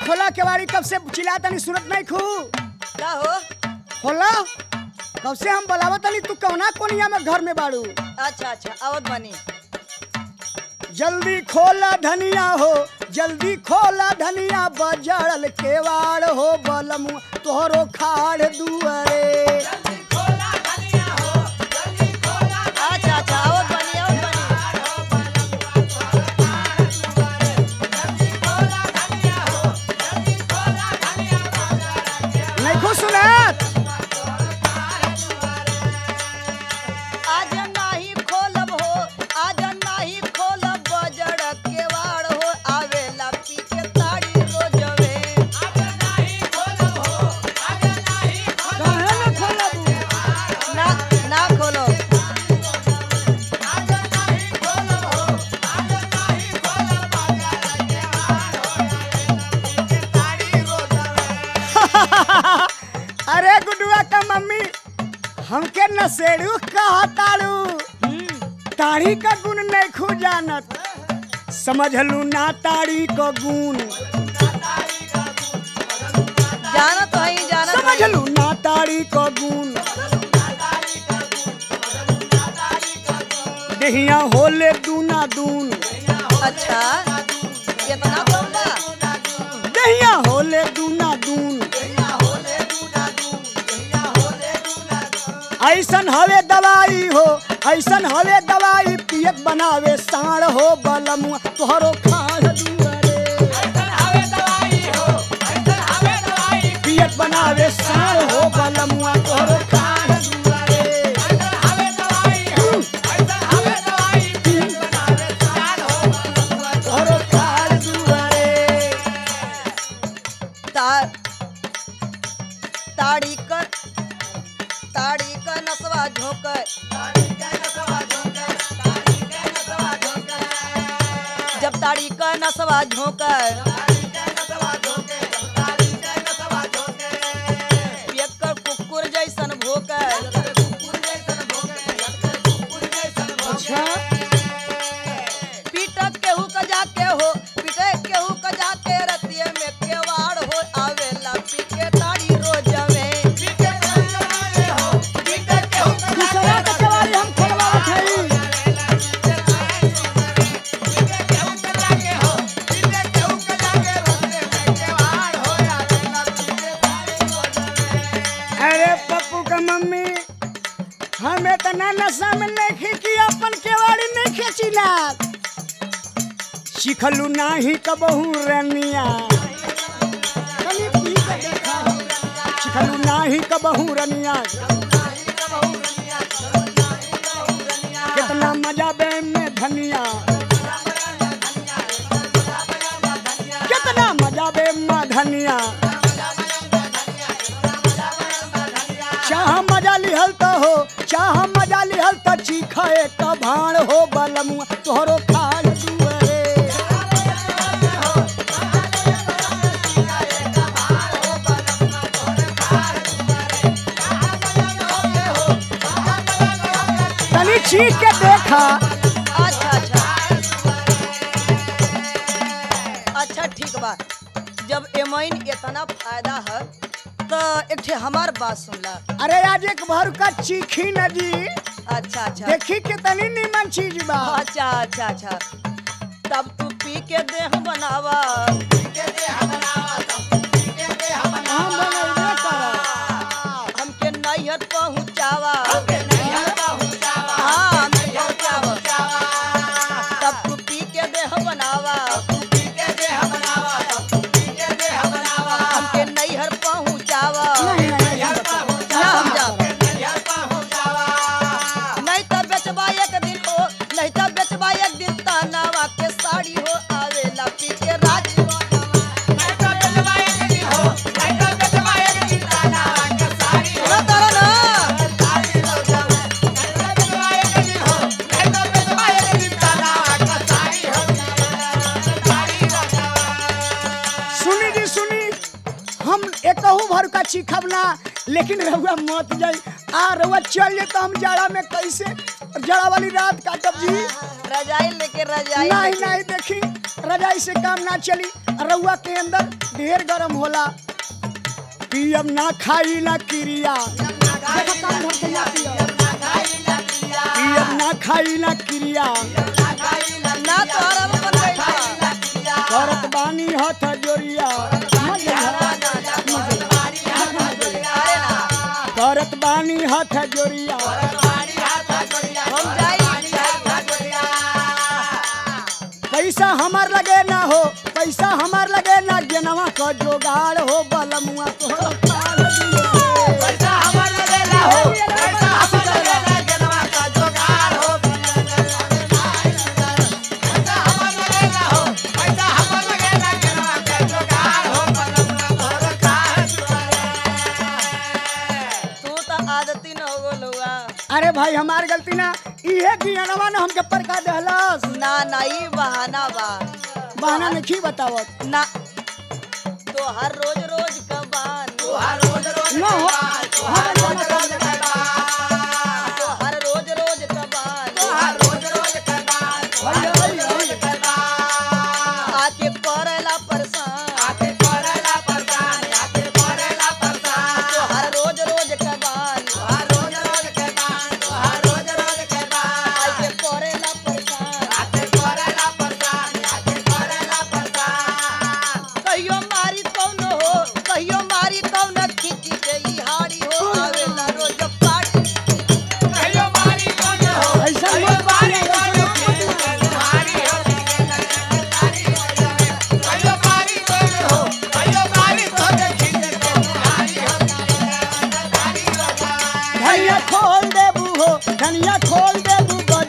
खोला केवाड़ी कब से चिल्ला तनी सुनत नहीं खू का हो खोला कब से हम बलावा तनी तू कौना कोनिया में घर में बाड़ू अच्छा अच्छा आवत बनी जल्दी खोला धनिया हो जल्दी खोला धनिया बजड़ल केवाड़ हो बलमु तोहरो खाड़ दुआरे अच्छा अच्छा आवत बनी आवत बनी नहीं खू सुनत आज नाही खोलब हो आज नाही खोलब बजड़ केवाड़ हो आवेला पी के ताड़ी रोजवे काहे ना खोलब ना ना खोलो अरे गुडुआ का मम्मी हमके नसेड़ू कहा ताड़ू ताड़ी का गुण नहीं खू जानत समझलू ना ताड़ी का गुण जाना तो है जाना तो है। समझलू ना ताड़ी का गुण देहिया होले दूना दून अच्छा कितना बोला देहिया होले दूना दून ऐसन हवे दवाई हो ऐसन हवे दवाई पियत बनावे साण हो बलमुआ तोहरो खाड़ दुआरे पियत बनावे साण हो बलमुआ तोहरो खाड़ दुआरे तोहरो खाड़ दुआरे तार ताड़ी कर ताड़ी का नसवा झोंकर जब ताड़ी का नसवा झोंकर पियक्कर कुकुर जैसन भोकर अच्छा पीटक केहू का जाके हो पीटे केहू का जाके रतिये में केवाड़ हो आवेला पी के ताड़ी रोजवे दूसरा का केवाड़ी हम खोलवावत हई अरे पप्पू का मम्मी हम इतना नशा में नहीं खींची अपन केवाड़ी नहीं खींचिला सिखलू नाही कबहू रनिया कनी पी के देखा सिखलू नाही कबहू रनिया कितना मजा बे में धनिया कितना मजा बे में धनिया चाह मजा लिहल त हो चाह मजा लिहल त चीखे क भाण हो बलमुआ तोहरो खाड़ दुआरे तनी चीख के देखा अच्छा अच्छा अच्छा ठीक बा जब एमइन इतना फायदा है तो एक ठे हमार बात सुनला अरे आज एक भर का चीखी नदी अच्छा अच्छा देखी के तनी नीमन चीज बा अच्छा अच्छा अच्छा तब तू पी के देह बनावा हम बनैबे करब हमके नैहर पहुँचावा हाँ नैहर पहुँचावा तब तू पी के देह बनावा हमके नैहर पहुँचावा नहीं नहीं ना हम जाब नहीं तो बेचबा एक दिन हो नहीं तो बेचबा एक दिन तनावा के साड़ी हो आवेला पी के राज सुना तारा ना सुनी जी सुनी हम एकहू भर का चीखब ना लेकिन रहुआ मत जाई आ रहुआ चल जे तो हम जाड़ा में कैसे जाड़ा वाली रात काटब जी रजाई लेके रजाई नहीं लेके। नहीं देखी रजाई से काम ना चली रउआ के अंदर ढेर गरम होला पियम ना खाई ना क्रिया पियम ना खाई ना क्रिया ना तोहरा में बन गइल बा। करत बानी हथ जोरिया अरे ना करत बानी हथ जोरिया हम जाई पैसा हमार लगे ना हो पैसा हमार लगे ना गेनवा क जोगाड़ हो बलमुआ तोहर पाल दिए। तू तो आदती न हो गोलुआ अरे भाई हमार गलती ना इहे गियनवा ने हमके परका दहलस ना ना ई बहाना बा बहाना नहीं बतावत ना तो हर रोज रोज कबान न हो हमार जाना कर तो हर रोज रोज कबान भैया, भैया, भैया। आके करला परेशान तो हर रोज रोज कबान आके करेला परेशान कहियो मारी कौन हो कहियो मारी कौन खिची गई हारी हो आवेला रोज पार्टी ऐसा मत बात धनिया खोल देबू हो धनिया खोल देबू